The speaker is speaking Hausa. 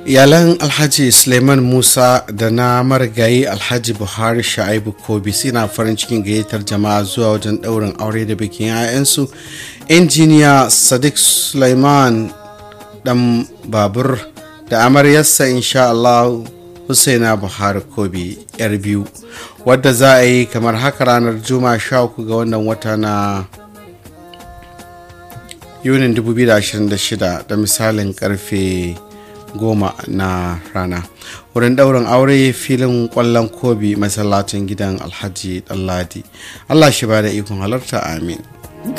iyalan alhaji suleiman musa da na marigayi alhaji buhari sha'ibu kobi suna farin cikin gayyatar jama'a zuwa wajen ɗaurin aure da bikin 'ya'yansu injiniya sadiq suleiman dan babur da amaryarsa insha Allah Husaina Buhari Kobi yar biyu wadda za a yi kamar haka ranar Juma'a sha uku ga wannan wata na Yunin 2026 da misalin karfe goma na rana wurin ɗaurin aure filin ƙwallon kobi masallacin gidan alhaji ɗanladi allah shi ba da ikon halarta amin